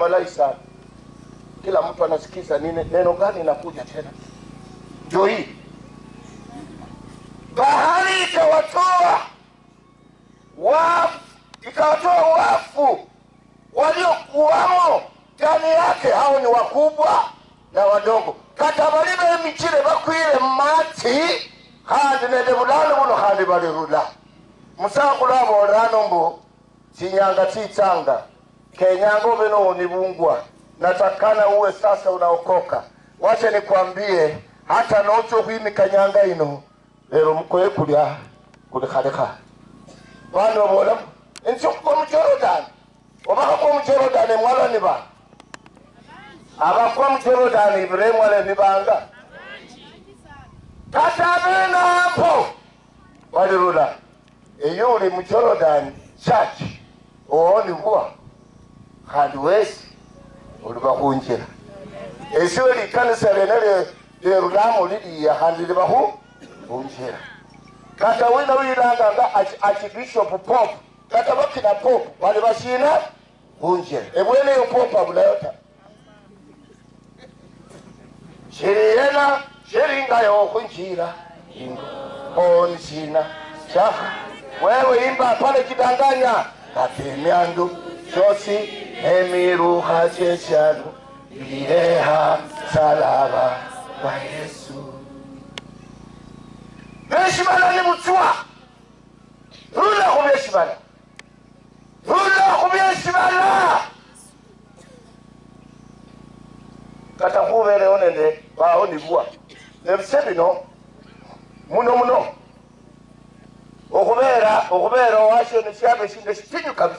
walai sana kila mtu anasikiza nini neno gani inakuja tena ndio hii bahari ikawatoa wafu ikawatoa wafu waliokuwamo ndani yake hao ni wakubwa na wadogo katabalile emichile bakwile mmatsi khandi nende bulano buno khandi balirula musakulu abolano mbu chinyanga chitsanga kenyanga ube nonibungwa natakana uwe sasa unaokoka wacha nikwambie hata nocho khwimika nyanga ino lero mukoye kulya kuli khalekha bandu babolamu insikukwa mujorodani obakakwa mujorodani mwalani bana abakwa mujorodani ibire mwalani banga katabenapo walirula iyo uli mujorodani church oonibwa khandi wesi uli bakhunjira esiwe likanisa lyene lye- lyerulamo liliya khandi libakhu khunjira kata wina wilanganga achibishopu popu kata bakina popu wali bashina khunjira ebweneyo popu abulayo ta shiriyena shiringayo khunjira ingo onshina shakha wewe imba pale kidanganya katemyandu shosi emirukha cheshanu bileha salaba wa yesu beshibala ni mutswa rula khu beshibala rula khu beshibala kata khuberewo nende bawo nibwa nebise bino muno muno okhubeera okhubeera owasho nesyabe shinga shitinyu kabisa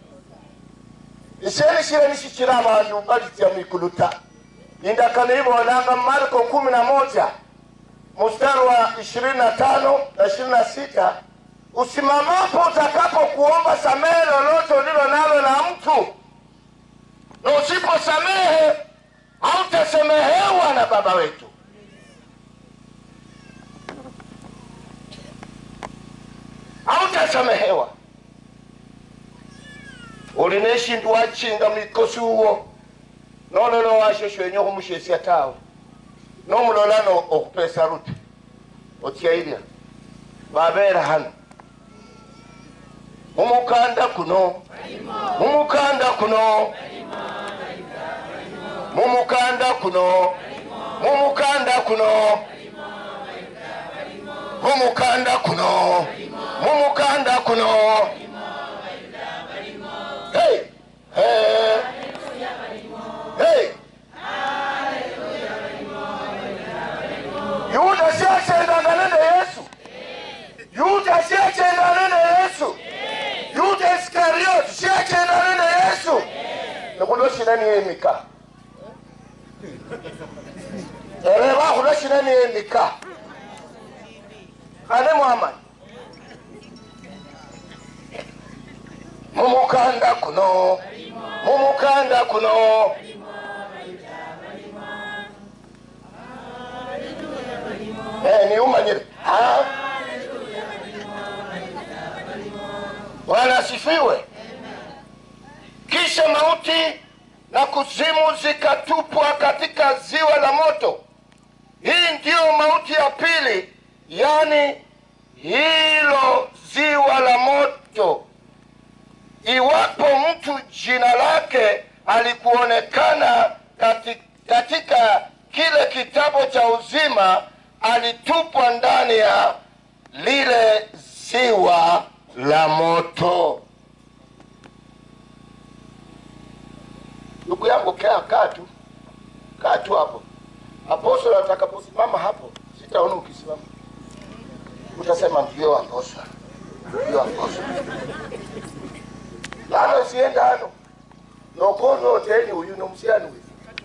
isheni shile nishikira abandu balitya mwikuluta indakano ibonanga marko kumi na moja mstari wa ishirini na tano na ishirini na sita usimamapo utakapo kuomba samehe lolote ulilo nalo na mtu na usiposamehe hautasemehewa na baba wetu hautasamehewa uli neshindu wachinga mwikosi uwo nololo washo shwenye khumushesya tawe nomulola no okhupesa rute otyailya babera hano mumukanda kuno mumukanda kuno mumukanda kuno mumukanda kuno mumukanda kuno mumukanda kuno hey hey hey yuda syachendanga nende yesu yuda syachendana nende yesu yuda iskarioti syachendana nende yesu nikulo shina niyemika ere bakhulo shina niyemika ane muhamadi mumukanda kuno mumukanda kuno Eh, niumanyire Ha? bwana asifiwe kisha mauti na kuzimu zikatupwa katika ziwa la moto hii ndiyo mauti ya pili yani hilo ziwa la moto iwapo mtu jina lake alikuonekana kati, katika kile kitabu cha uzima alitupwa ndani ya lile ziwa la moto ndugu yangu kaa kaa tu kaa tu hapo apostol atakaposimama hapo sitaona ukisimama utasema ndio apostol ndio apostol lano sienda hano nokonoteni uyu nomusyani wefu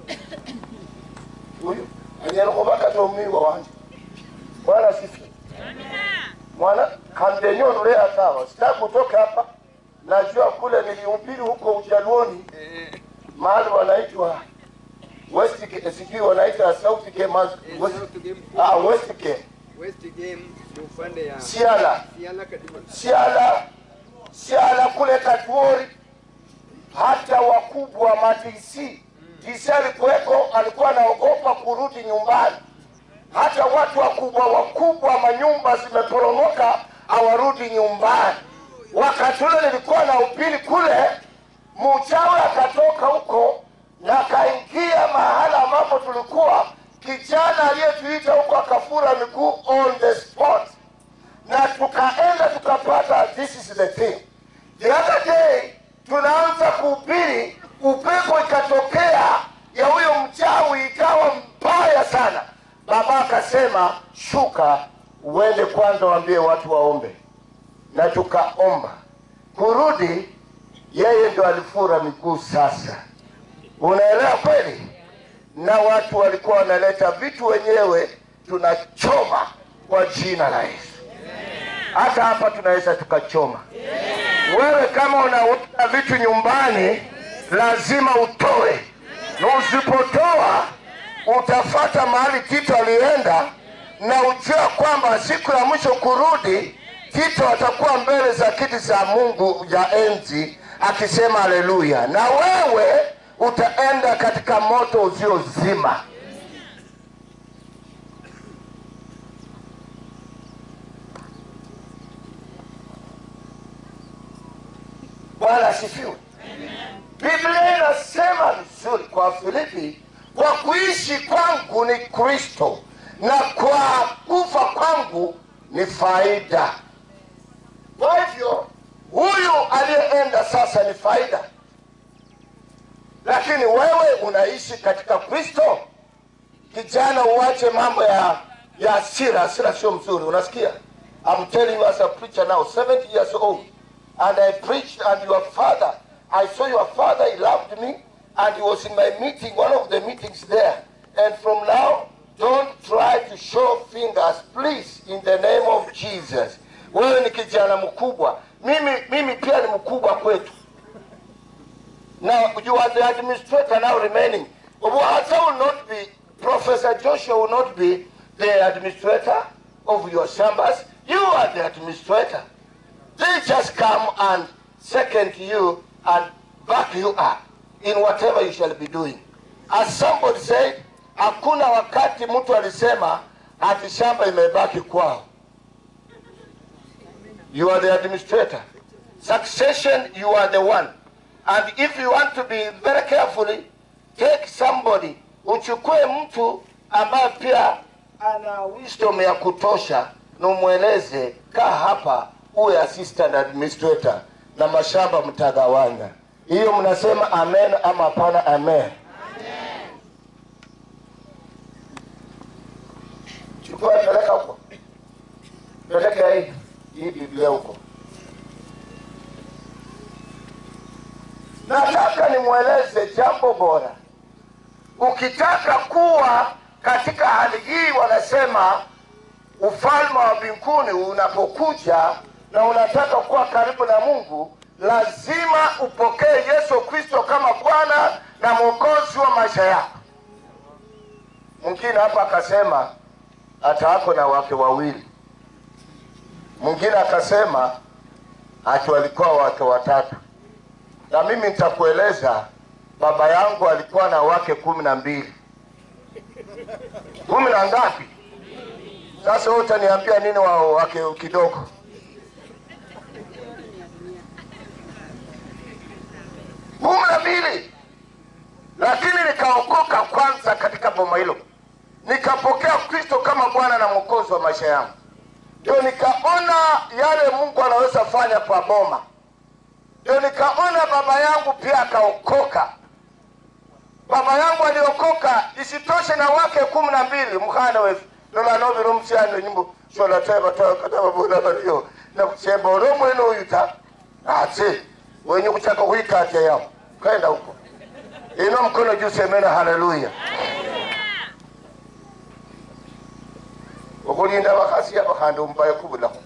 uyu anyala khubaka tomiwa wanje bwana sifi mwana kandenyonule hatawa sitaki kutoka hapa najua kule nilihubiri huko ujaluoni mahali wanaitwa Westgate, sijui wanaita Southgate, Mas- West- ah, Westgate, West Game ni upande ya Siala, Siala Kadima. Siala, Siala kule Katuori, hata wakubwa wa madc dc alikuweko alikuwa anaogopa kurudi nyumbani hata watu wakubwa wakubwa manyumba zimeporomoka hawarudi nyumbani wakati ule nilikuwa na upili kule mchawi akatoka huko na akaingia mahala ambapo tulikuwa kijana aliyetuita huko akafura miguu on the spot na tukaenda tukapata this is the thing the other day tunaanza kuhubiri upepo ikatokea ya huyo mchawi ikawa mbaya sana baba akasema shuka uende kwanza waambie watu waombe na tukaomba kurudi yeye ndo alifura miguu sasa unaelewa kweli na watu walikuwa wanaleta vitu wenyewe tunachoma kwa jina la yesu hata hapa tunaweza tukachoma wewe kama unaweka vitu nyumbani lazima utoe na usipotoa utafata mahali tito alienda na ujua kwamba siku ya mwisho kurudi tito atakuwa mbele za kiti za mungu ya enzi akisema haleluya na wewe utaenda katika moto usiozima bwana asifiwe biblia inasema vizuri kwa filipi kwa kuishi kwangu ni kristo na kwa kufa kwangu ni faida kwa hivyo huyu aliyeenda sasa ni faida lakini wewe unaishi katika kristo kijana uache mambo ya ya asira asira sio mzuri unasikia I'm telling you as a preacher now 70 years old and I preached and your father I saw your father he loved me and he was in my meeting one of the meetings there and from now don't try to show fingers please in the name of Jesus wewe ni kijana mkubwa mimi mimi pia ni mkubwa kwetu Now, you are the administrator now remaining. Obuhasa will not be, Professor Joshua will not be the administrator of your chambers. You are the administrator. They just come and second you and back you up in whatever you shall be doing. As somebody said, hakuna wakati mtu alisema ati shamba imebaki kwao. You are the administrator. Succession, you are the one. And if you want to be very carefully, take somebody, uchukue mtu ambaye pia ana wisdom ya kutosha na umweleze, kaa hapa uwe assistant administrator na mashamba mtagawanya. Hiyo mnasema amen ama hapana? Amen. Chukua peleka huko, peleka hii hii Biblia huko. nataka nimweleze jambo bora ukitaka kuwa katika hali hii wanasema ufalme wa mbinguni unapokuja na unataka kuwa karibu na mungu lazima upokee yesu kristo kama bwana na mwokozi wa maisha yako mwingine hapa akasema hata ako na wake wawili mwingine akasema hati walikuwa wake watatu na mimi nitakueleza baba yangu alikuwa na wake kumi na mbili kumi na ngapi sasa wewe utaniambia nini wa wake kidogo kumi na mbili lakini nikaokoka kwanza katika boma hilo nikapokea kristo kama bwana na mwokozi wa maisha yangu ndio nikaona yale mungu anaweza fanya kwa boma ndio nikaona baba yangu pia akaokoka baba yangu aliokoka isitoshe na wake kumi na mbili mkhana wefu nolanovi lomusyano nyimbo sholatebatokatababulabalio nakusemba olomwene oyuta ati wenye kuchaka kuikatya yao kaenda huko ino mkono juu semena haleluya okulinda bakasi abakhandi omubaye kubulako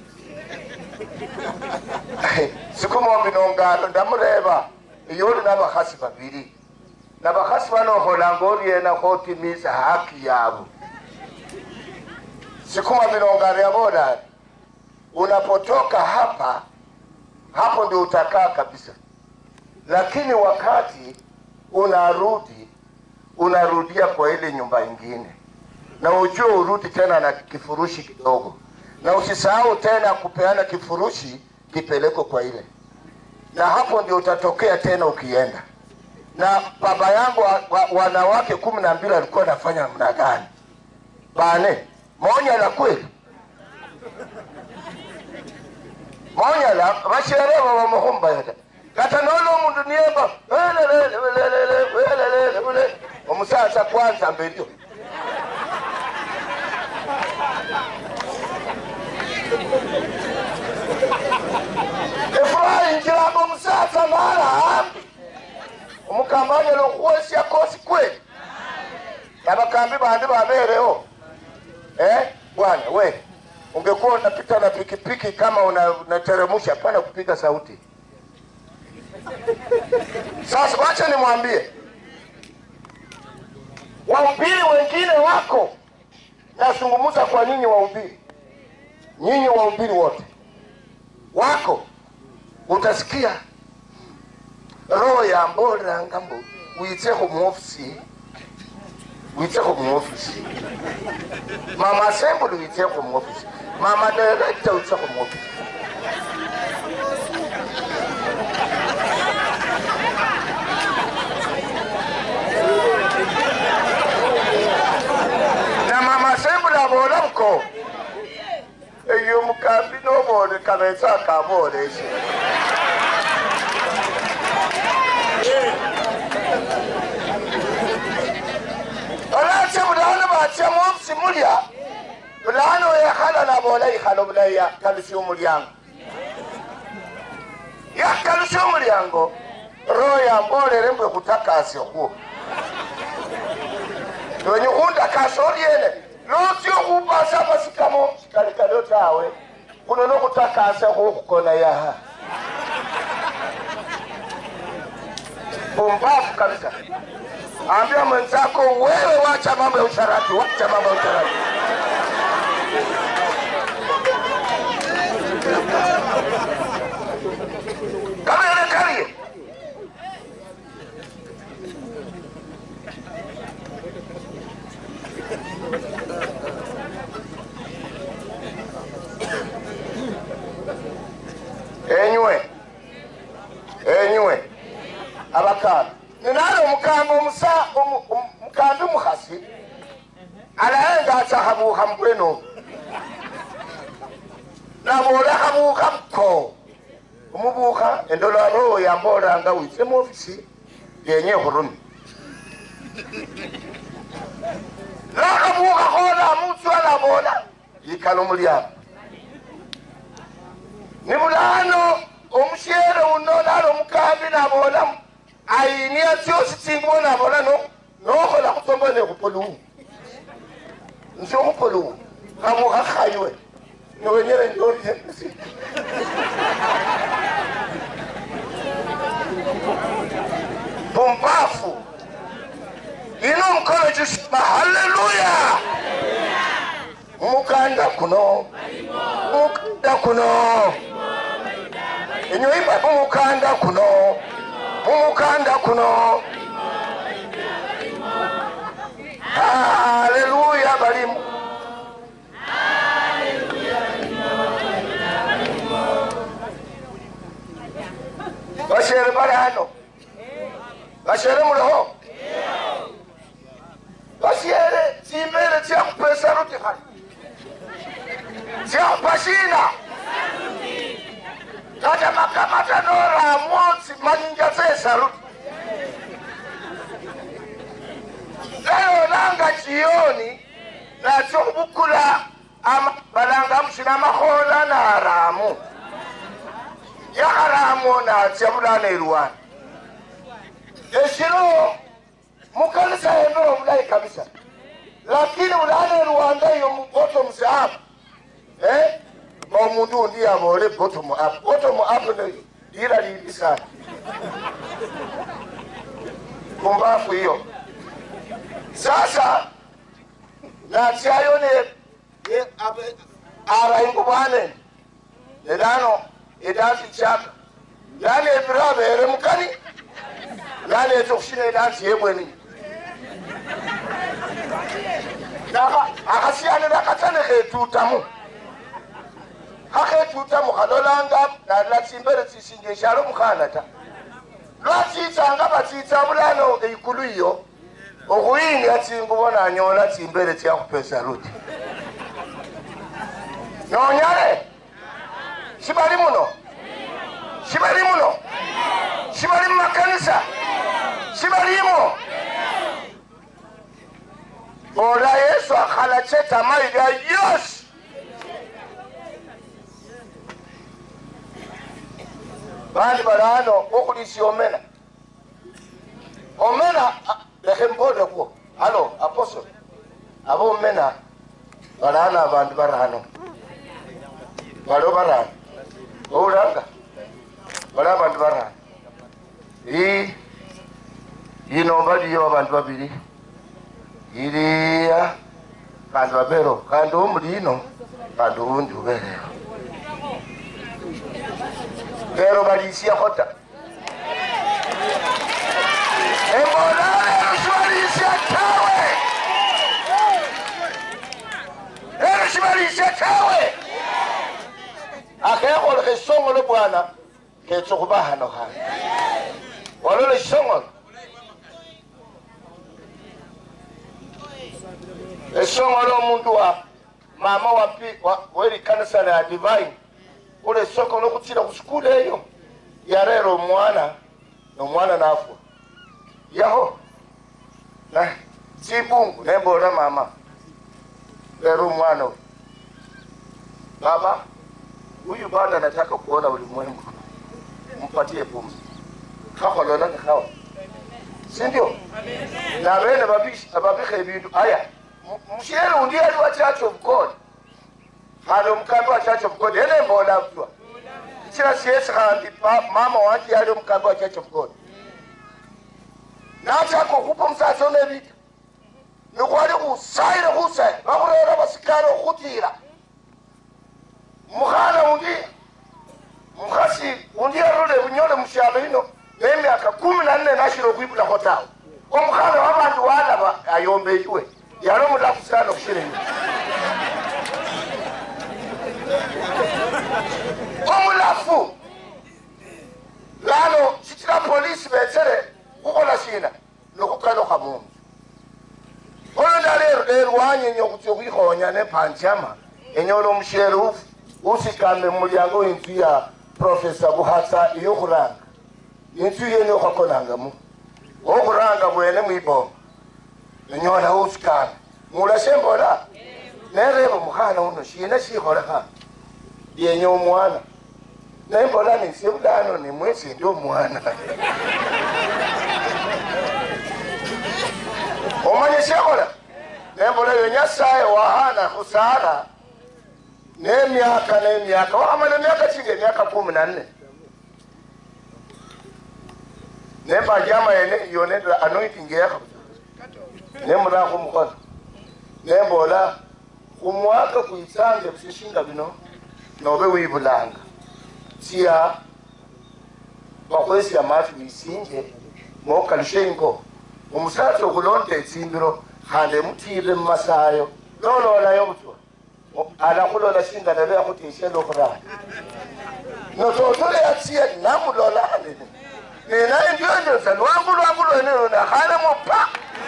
sikumombi nongalo ndamureba iyo oli nabakhasi babiri nabakhasi bano okholanga oryena khotimiza haki yabo sikumombi nongalo yabola unapotoka hapa hapo ndio utakaa kabisa lakini wakati unarudi unarudia kwa ile nyumba ingine, na ujue urudi tena na kifurushi kidogo, na usisahau tena kupeana kifurushi kipeleko kwa ile, na hapo ndio utatokea tena ukienda. Na baba yangu wa, wa, wanawake kumi na mbili alikuwa anafanya namna gani? bane monyala kweli monyala bashereba bamuhumbayata kata nolo omundu niyemba welelele welelele welelele wele omusasa kwanza mbelio efuraha injiranga omusasa mara hambi omukambanyala okuwesya kosi kweli abakambi bandi babereho eh bwana we ungekuwa unapita na pikipiki kama una- unateremsha pana kupiga sauti sasa wacha nimwambie wahubiri wengine wako nazungumza kwa nyinyi wahubiri nyinyi wahubiri wote wako utasikia roho ya mbolanga mbo witsekho muofisi witsekho muofisi mama assembly witsekho muofisi mama director witsekho muofisi na mama assembly abola buko eyo mukambi nobole kabetsa kaboleshe olache bulano batya muofisi mulya bulano yekhala nabola ikhala bulayi yakalusya omulyango yakalusya omulyango roho yambolere mbwe kutakasya okwo nonyi khundakasa oryene lotya okhupasa amasikamo sikalikalyo tawe kuno nokutakasa khukhukona yaha pumbafu kabisa ambia mwenzako wewe wacha mambo ya usharati wacha mambo ya usharati kama yonekarie enywe enywe abakamba ninali omukamba omusa omu- omu- mukambi mukhasi alayenga atsakhabukha mubweno nabola khabukha buko omubukha endola roho yambolanga witse muofisi yenye khurumi nakhabukha khola mutswa nabola yikala omulyango nibulano omushere uno nali omukambi nabola ayinia tyosi tsingubo nabola no nokhola khutsomba nekhupoluwu nsi okhupoluwu khabukha khaywe nowenyere ndorye pumbafu ino omukono kyusima haleluya mumukanda kuno mumukanda kuno enyuimba mumukanda kuno mumukanda kuno haleluya balimu bashere bali hano bashere muliho bashere tsimbere tsyakupesa ruti khali tsyakupashina kata makamata noramotsi manyinja tsesaruti nayonanga chiyoni natso khubukula ama- balanga mushina makhola naramu yakharamu natsya bulana elwana eshilo mukanisa yendolo bulayi kabisa lakini bulana elwanda iyo muboto musahabu eh? omundu undi yabole bottom up bottom up ne lira libi sana pumbafu hiyo sasa natyayo ne ne- abe- abaingu bwane nedano edasi chaka yani ebiro abere mukani naleta okushina edansi yebweni akasiyanira akatane ketutamu kaketutamu kalolanga nalila tsimbere tsisinja eshalo mukhana ta lwatsitsanga batsitsa bulano eikulu iyo okhuyinga tsingubo nanyola tsimbere tsakhupesa luti nonyale sibali muno sibali muno sibali mumakanisa sibalimo ola yesu akhala chetamayiga yosi bandi balano okulisia omena omena ah, lekhe mbole kwo halo apostle abo omena balano abandu barano balo barano oulanga bali abandu barano i yino baliyo abandu babili iliya kandi babero kandi omuli ino kandi uwundi ubereyo lero balisiakho ta embona lero sibalisia tawe lero sibalisia tawe akhekholekha esongolo bwana ketsa khuba hano hano walola esongolo esongolo omuntu wa mama wapi wa- welikanisa lya divine ule soko lokutsila kusukulu eyo yarera omwana nomwana nafwa yaho na tsibungu nembola mama lera omwana oyu baba huyu bado anataka kuona ulimwengu mpatie pumzi kakholola nekhawa sindio na bene babish- babikha ebindu aya mu- mushere undi ali wa church of god khandi omukambi wa church of god ene mbola mtwa kira siyesi khandi pa- mama wanje yali omukambi wa church of god nachaka okhupa omusasi ono ebita nikhwali khusayile khusaya bakhurera basikari okhutira mukhana undi mukhasi undi yarule bunyole mushalo ino nemyaka kumi na nne nashira okhwibulakho tawe omukhana wabandu walaba ayombeyiwe yali omulafu sana okushira ino omulafu lano sikira polisi betsere khukhola shina nokhukalukha mundu khono ndalero lerwanyenya okhutsya khwikhonya nepanjama enyola omushere ufu usikame mumulyango w'inzu ya profesa buhatsa iyokhuranga inzu yene okhakonangamu okhuranga bwene mwiboma nenyola usikame mulashe mbola nereba omukhana uno shina shikholekha yenya omwana nembola nisye bulano nimwesi ndi omwana omanye shekhola nembola yo nyasaye wahana khusara nemyaka nemyaka wakhamala emyaka chinga emyaka kumi na nne nembajama yene yonendela anointing yekha nemura khumukhono nembola khumwaka kwitsange bishishinga bino nobe wibulanga tsiya bakhwesya mafi wisinje mokalushe ingo omusasi okhulonda etsimbiro khandi emutire mumasayo nololayo butwa alakhulola shinga nabe yakhuteshela okhuranga nototole yatsiye namulola anene ninaye ndiyonjosa lwangu lwangu lwenelo nakhalemo pa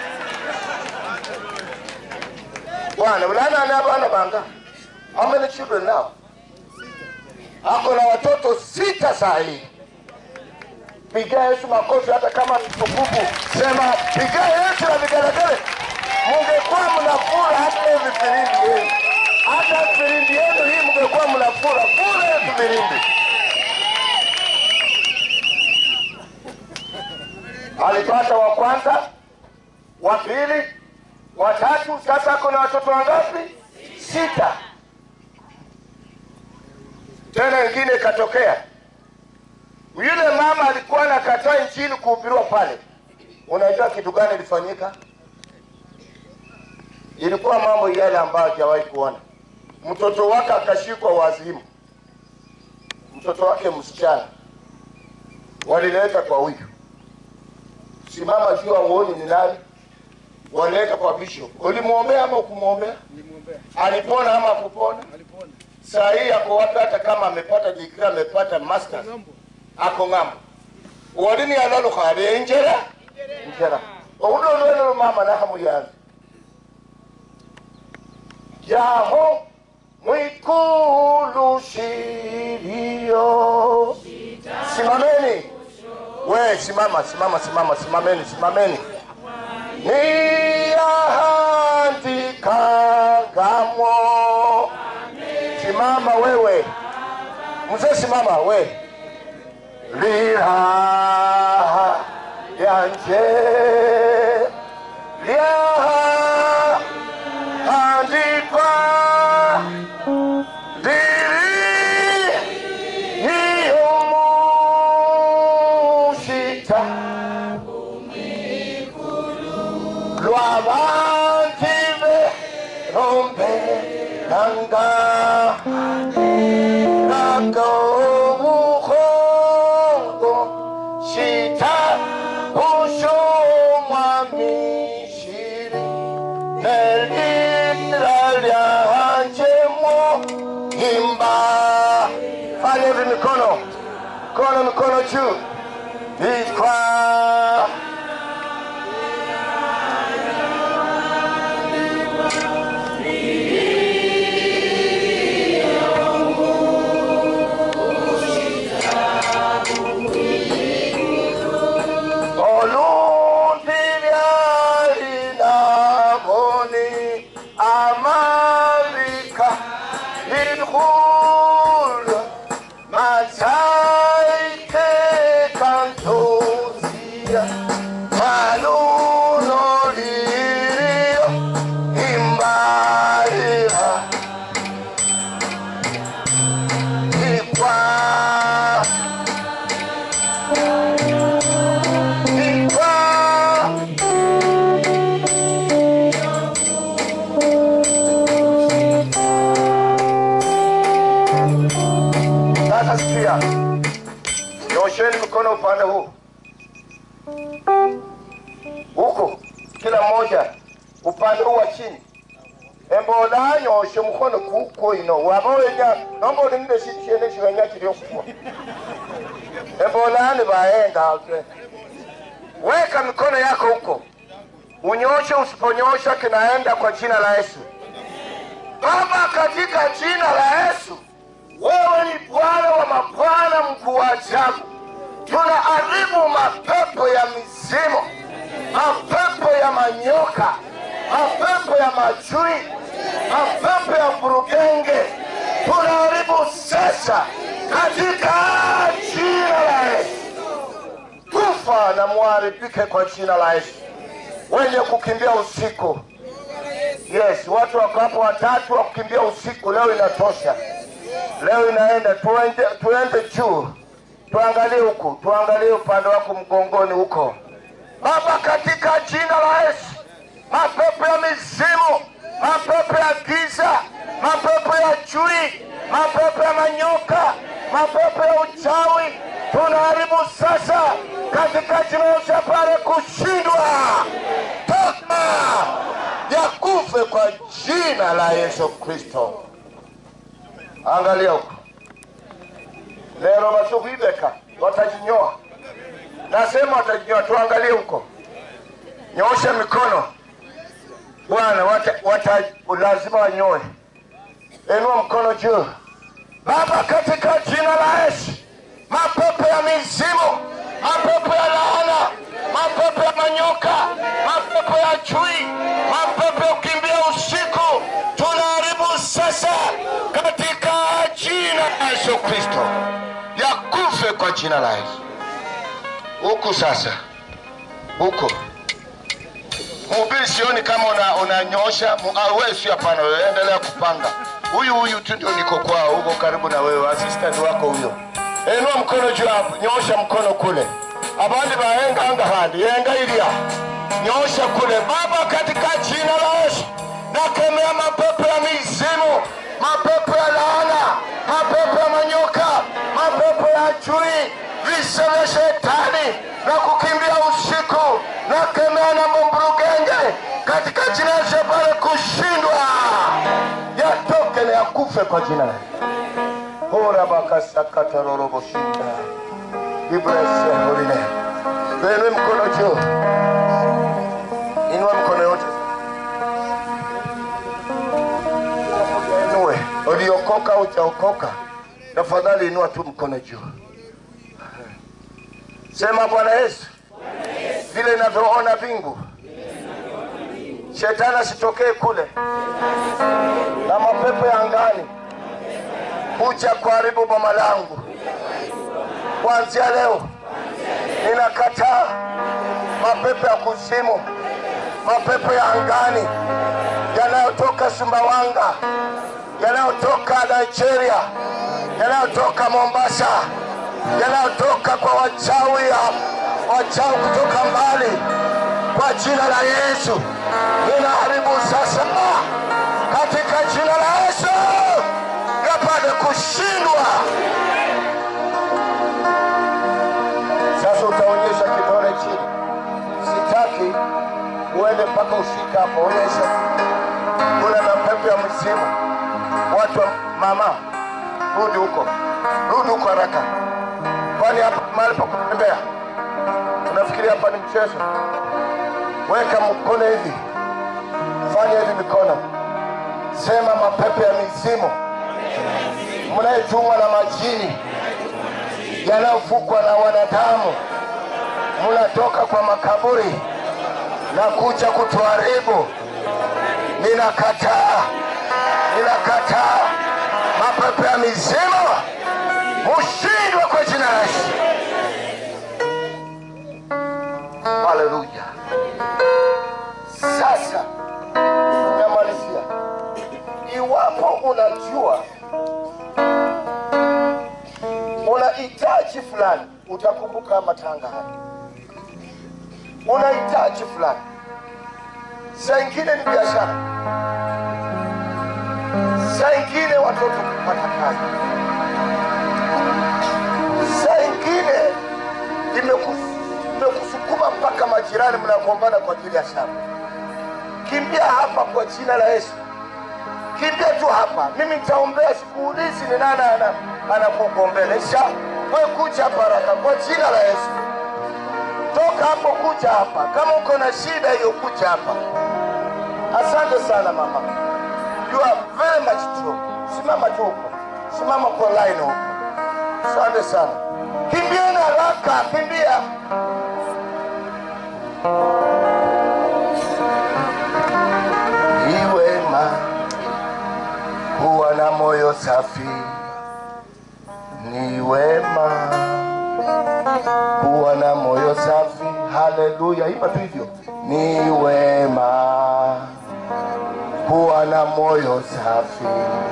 bwana bulanani abana banga how many children now ako na watoto sita sahi piga yesu makofi hata kama mtukufu sema piga yesu na vigelegele mungekuwa mnafura hata hiyo vifirimbi yenu hata firimbi yenu hii mungekuwa mnafura fura yetu virimbi alipata wa kwanza wa pili wa tatu sasa ako na watoto wangapi sita tena ingine ikatokea yule mama alikuwa anakataa injili kuhubiriwa pale unajua kitu gani ilifanyika ilikuwa mambo yale ambayo hajawahi kuona mtoto wake akashikwa wazimu mtoto wake msichana walileta kwa huyu simama juu auoni ni nani waleta kwa bishop ulimwombea ama ukumwombea Nilimwombea. alipona ama akupona Alipona. saa hii ako wapi hata kama amepata digrii amepata masters Ng'ambo. ako ng'ambo wolini yalalukhale injera njera oulolwelo mama nahamuyanza jaho mwikulu shiliyo simameni we simama simama simama simameni simameni niyahandikangamo simama wewe mzee simama we liraha yanje lyaha andikwa ndiri iyumushita lwabantive rombe nanga nagobuhongo shita ushomwamishiri nelira lyanjemo himba fanya hivi mikono mikono mikono juu ikwa olumbilyalinaoni amavika lidhul mazaike kantozia malunolirio imbaira ikwa ikwa Sasa sikia, nyosheni mkono upande huu huku, kila mmoja upande huu wa chini. embola nyoshe mkono kuko ino waba wenya nomba olinde shindu shene shiwenya kiri okufua embola ni baenga weka mikono yako huko unyoshe usiponyosha kinaenda kwa jina la yesu baba katika jina la yesu wewe ni bwana wa mabwana mkuu wa ajabu tunaharibu mapepo ya mizimu mapepo ya manyoka mapepo ya majui mapepo ya burugenge tunaharibu sasa katika jina la yesu kufa na muharibike kwa jina la yesu wenye kukimbia usiku yes watu wako hapo watatu wa kukimbia usiku leo inatosha leo inaenda tuende, tuende juu tuangalie huku tuangalie upande wako mgongoni huko baba katika jina la yesu mapepo ya mizimu mapepo ya giza mapepo ya chui mapepo ya manyoka mapepo ya uchawi tunaharibu sasa katika jina la Yesu pale kushindwa toka yakufe kwa jina la yesu kristo angalia huko lero basukuibeka watajinyoa nasema watajinyoa tuangalie huko nyoosha mikono bwana wata, wata, lazima wanyoe inua mkono juu baba katika jina la yesu mapepo ya mizimu mapepo ya laana mapepo ya manyoka mapepo ya chui mapepo ya kukimbia usiku tunaharibu sasa katika jina la yesu kristo yakufe kwa jina la yesu huku sasa huku mhubiri sioni kama unanyoosha una wewe sio hapana wewe endelea kupanga huyu huyu tu ndio niko kwao huko karibu na wewe assistant wako huyo inua mkono juu hapo nyoosha mkono kule abandi baenganga handi yenga ilia nyoosha kule baba katika jina la yesu nakemea mapepo ya mizimu mapepo ya laana mapepo ya manyoka mapepo ya chui visa vya shetani na kukimbia usiku na kemea na mumburugenge katika jina la Shetani kushindwa, yatoke na yakufe kwa jina la hora bakasakataroroboshinda ibrese holine benwe mkono juu, inua mkono yote inue, uliokoka ujaokoka, tafadhali inua tu mkono juu. Sema Bwana Yesu, vile inavyoona mbingu, shetani asitokee kule na mapepo ya angani kuja kuharibu boma langu. Kuanzia leo ninakataa mapepo ya kuzimu, mapepo ya angani yanayotoka Sumbawanga, yanayotoka Nigeria, yanayotoka Mombasa, yanayotoka kwa wachawi wachawi kutoka mbali, kwa jina la Yesu ninaharibu sasa, katika jina la Yesu yapate kushindwa. Sasa utaonyesha kidole chini, sitaki uende mpaka ufika hapo. Onyesha kuna mapepo ya mzimu, watu wa mama, rudi huko, rudi huko haraka, kwani hapa mahali pa kutembea unafikiri hapa ni mchezo? Weka mkono hivi, fanya hivi mikono, sema mapepo ya mizimu mnayetumwa na majini yanayofukwa na wanadamu, mnatoka kwa makaburi na kuja kutuharibu. Ninakataa, ninakataa mapepo ya mizimu, mushindwe kwa jina la Yesu. Haleluya! Sasa namalizia, iwapo unajua unahitaji fulani, utakumbuka matanga haya. Unahitaji fulani, saa ingine ni biashara, saa ingine watoto kupata kazi, saa ingine imeku- imekusukuma mpaka majirani mnagombana kwa ajili ya shamba. Kimbia hapa kwa jina la Yesu kimbia tu hapa, mimi nitaombea, sikuulizi ni nani ana- anakugombelesha. We kuja hapa haraka kwa jina la Yesu, toka hapo, kuja hapa. Kama uko na shida hiyo, kuja hapa. Asante sana mama, you are very much true. Simama tu huko, simama kwa line huko. Asante sana, kimbieni haraka, kimbia. Ni wema kuwa na moyo safi, ni wema kuwa na moyo safi. Haleluya, imba tu hivyo, ni wema kuwa na moyo safi,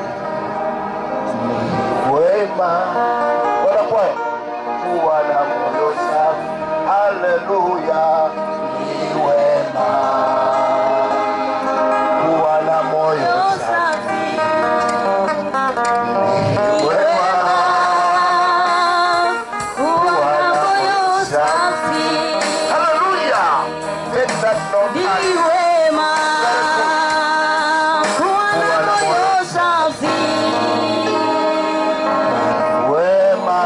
ni wema wanakwaya kuwa na moyo safi. Haleluya, ni wema kuwa na moyo safi. Ni wema Hallelujah. Take that note and wema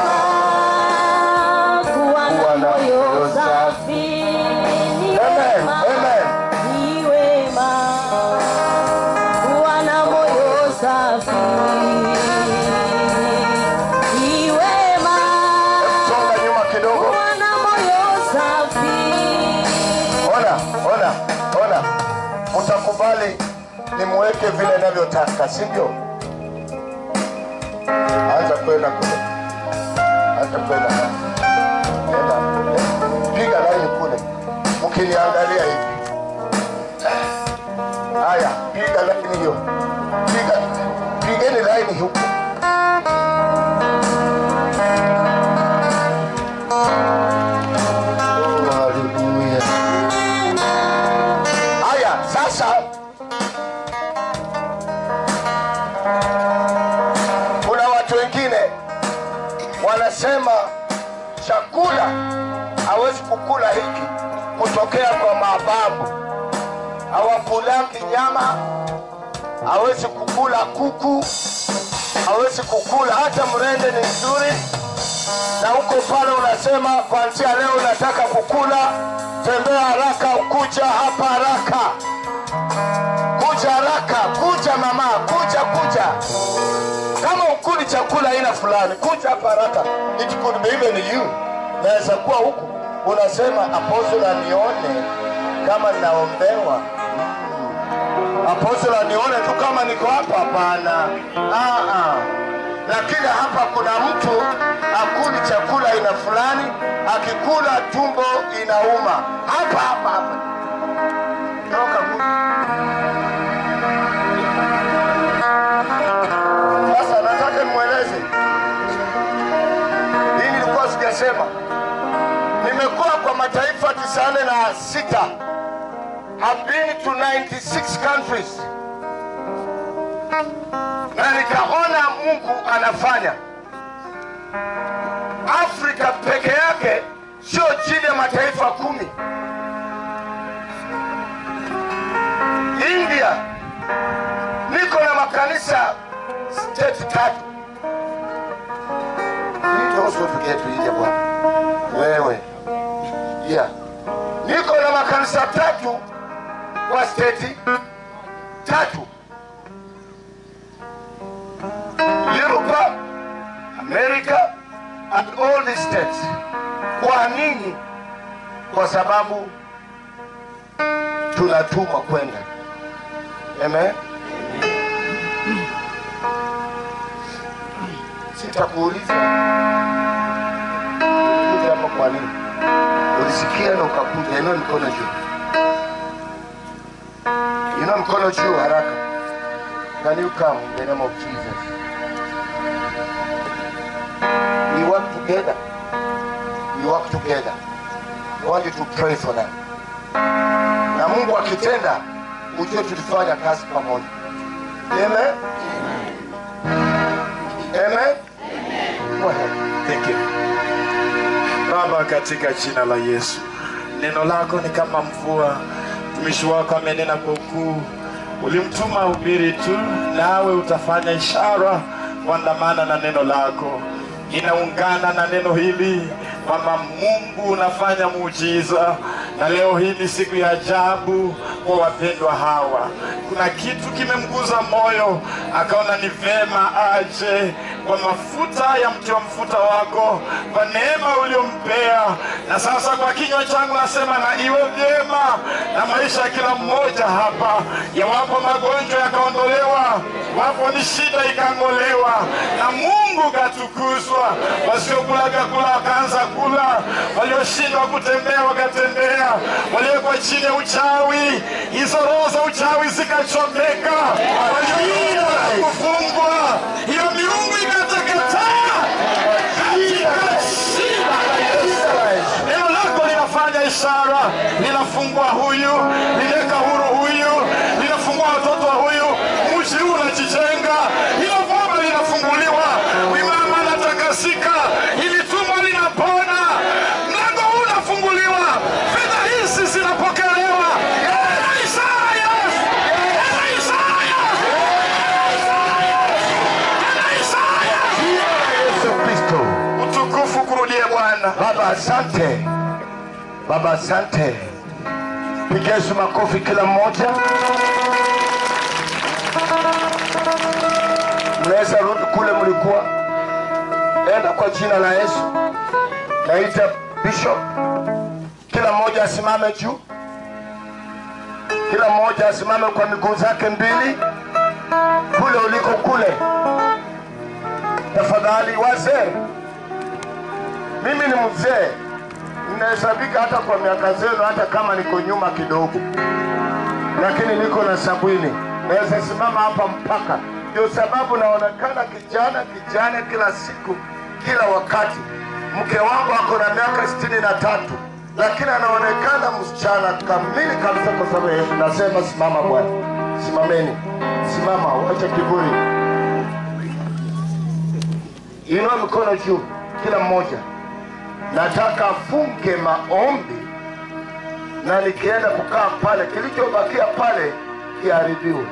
Amen. Amen. Songa nyuma kidogo. Ona, ona, ona. Utakubali nimweke vile navyotaka, si ndio? Anza kwenda kule. Anza kwenda. Enda. Piga laini kule. Mkiniangalia hivi. Haya, piga laini hiyo. Piga pigeni laini huko. Oh, hallelujah. Haya, sasa kuna watu wengine wanasema chakula hawezi kukula hiki kutokea kwa mababu. Hawakulaki nyama, hawezi kukula kuku, hawezi kukula hata mrende ni nzuri. Na huko pale unasema kuanzia leo unataka kukula, tembea haraka, kuja hapa haraka, kuja haraka, kuja mama, kuja kuja. Kama ukuli chakula aina fulani, kuja hapa haraka. It could be even you. Naweza kuwa huku unasema apostle anione kama ninaombewa apostle anione tu kama niko hapa. Hapana, ah, ah. Lakini hapa kuna mtu akuli chakula aina fulani, akikula tumbo inauma hapa hapa hapa. Toka kule. Sasa nataka nimweleze hii, nilikuwa sijasema. Nimekuwa kwa mataifa tisini na sita. I've been to 96 countries na nikaona Mungu anafanya. Afrika peke yake sio chini ya mataifa kumi. India niko na makanisa state tatu. India bwana wewe, yeah, niko na makanisa tatu kwa state tatu. Europe, America and all the states. Kwa nini? Kwa sababu tunatumwa kwenda. Amen. Sitakuuliza kuja hapa kwa nini, ulisikia na ukakuja. Inua mikono juu, inua mikono juu haraka. Can you come in the name of Jesus? We work together. We work together. I want you to pray for them. Na Mungu akitenda, ujue tulifanya kazi pamoja. Amen. Amen. Go ahead. Thank you. Baba, katika jina la Yesu, neno lako ni kama mvua. Mtumishi wako amenena kwa ukuu, ulimtuma hubiri tu, nawe utafanya ishara kuandamana na neno lako. Inaungana na neno hili kwamba Mungu unafanya muujiza, na leo hii ni siku ya ajabu kwa wapendwa hawa. Kuna kitu kimemguza moyo, akaona ni vema aje kwa mafuta ya mti wa mfuta wako, kwa neema uliompea. Na sasa kwa kinywa changu nasema na iwe vyema na maisha ya kila mmoja hapa, yawapo magonjwa yakaondolewa, wapo ni shida ikang'olewa, na Mungu katukuzwa. Wasiokula vyakula wakaanza kula, walioshindwa kutembea wakatembea, waliowekwa chini ya uchawi, hizo roho za uchawi zikachomeka, walioiwa kufungwa, hiyo miungu ikateketea katika jina la Yesu. Neno lako linafanya ishara, linafungua huyu, linaweka huru huyu, linafungua watoto wa huyu, mji huu unajijenga, hilo boma linafunguliwa, wimama anatakasika, ili tumbo linapona, mlango huu unafunguliwa, fedha hizi zinapokelewa. Tena Isaya! Tena Isaya! Tena Isaya! Yesu Kristo. Utukufu kurudie Bwana. Baba asante, Baba asante. Pigia Yesu makofi kila mmoja. Mnaweza rudi kule mlikuwa, enda kwa jina la Yesu. Naita bishop, kila mmoja asimame juu, kila mmoja asimame kwa miguu zake mbili, kule uliko kule. Tafadhali wazee mimi ni mzee, ninahesabika hata kwa miaka zenu, hata kama niko nyuma kidogo, lakini niko na sabini, naweza simama hapa mpaka. Ndio sababu naonekana kijana kijana kila siku, kila wakati. Mke wangu ako na miaka sitini na tatu lakini anaonekana msichana kamili kabisa, kwa sababu ya Yesu. Nasema simama Bwana, simameni, simama, wacha kiburi, inua mikono juu, kila mmoja nataka afunge maombi na nikienda kukaa pale, kilichobakia pale kiharibiwe.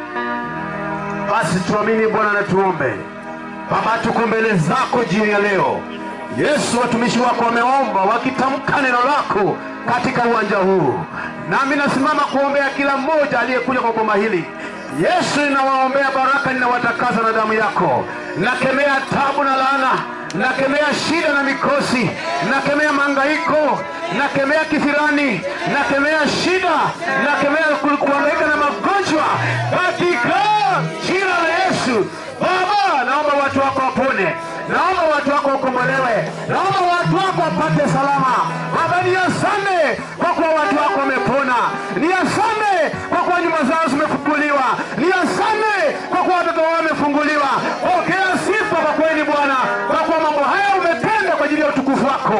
Basi tuamini Bwana na tuombe. Baba, tuko mbele zako jioni ya leo. Yesu, watumishi wako wameomba wakitamka neno lako katika uwanja huu, nami nasimama kuombea kila mmoja aliyekuja kwa boma hili. Yesu, ninawaombea baraka, ninawatakasa na damu yako. Nakemea tabu na laana, nakemea shida na mikosi, nakemea mangaiko, nakemea kisirani, nakemea shida, nakemea ku- kuhangaika na magonjwa katika jina la Yesu. Baba, naomba watu wako wapone, naomba watu wako wakombolewe, naomba watu wako wapate salama. Baba, ni asante kwa kuwa watu wako wamepona, ni asante kwa kuwa nyumba zao zimefunguliwa, ni asante kwa kuwa watoto wao wamefunguliwa. Pokea sifa kwa kweli Bwana, kwa kuwa mambo haya umetenda kwa ajili ya utukufu wako.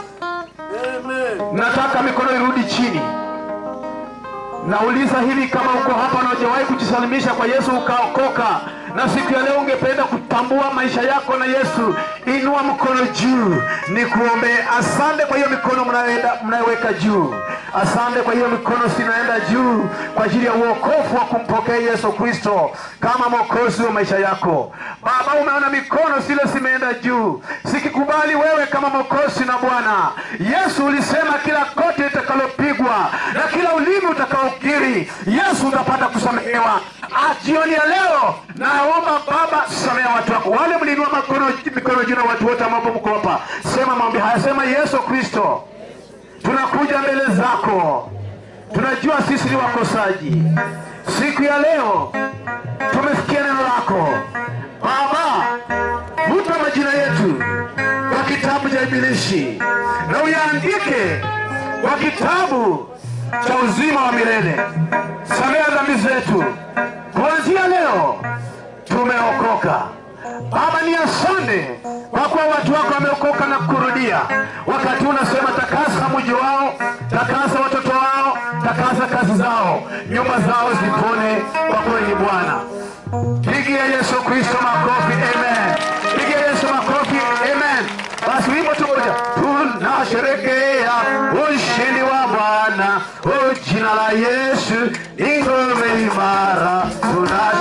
Nataka mikono irudi chini. Nauliza hivi, kama uko hapa na hujawahi kujisalimisha kwa Yesu ukaokoka, na siku ya leo ungependa kutambua maisha yako na Yesu, inua mkono juu, ni kuombee. Asante kwa hiyo mikono mnayoenda mnayoweka juu. Asante kwa hiyo mikono sinaenda juu kwa ajili ya uokofu wa kumpokea Yesu Kristo kama mwokozi wa maisha yako. Baba, umeona mikono zile zimeenda juu, sikikubali wewe kama mwokozi na Bwana Yesu. Ulisema kila kote itakalopigwa na kila ulimi utakaokiri, Yesu utapata kusamehewa. Ah, Jioni ya leo naomba Baba, samea watu wako wale mliinua mikono mikono juu, na watu wote ambao mko hapa, sema maombi haya, sema Yesu Kristo, tunakuja mbele zako, tunajua sisi ni wakosaji. Siku ya leo tumesikia neno lako Baba, vuta majina yetu kwa kitabu cha ibilishi na uyaandike kwa kitabu cha uzima wa milele. Samea dhambi zetu, kuanzia leo tumeokoka. Baba, ni asante kwa kuwa watu wako wameokoka na kurudia. Wakati huu unasema takasa mji wao, takasa watoto wao, takasa kazi zao, nyumba zao zipone kwa kweli Bwana. Pigia Yesu Kristo makofi, amen. Pigia Yesu makofi, amen. Basi wimbo tu moja, tunasherekea ushindi wa Bwana, o jina la Yesu ni ngome imara, tunasherekea